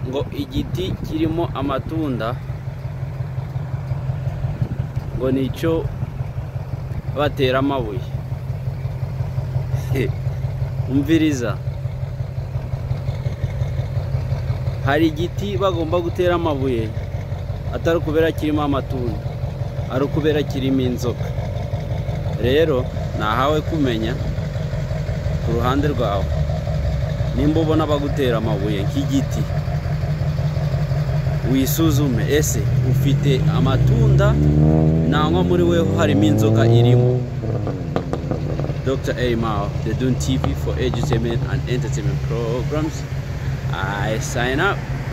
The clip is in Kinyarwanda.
ngo igiti kirimo amatunda ngo ni icyo batera amabuye umviriza hari igiti bagomba gutera amabuye atari ukubera kirimo amatunda ari ukubera kirimo inzoka rero nahawe kumenya ku ruhande rwawe nimba ubona bagutera amabuye nk'igiti wisuzume ese ufite amatunda nangwa muri we harimo inzoka irimo dr erimao the dun tv for edutainment and entertainment programs i sign up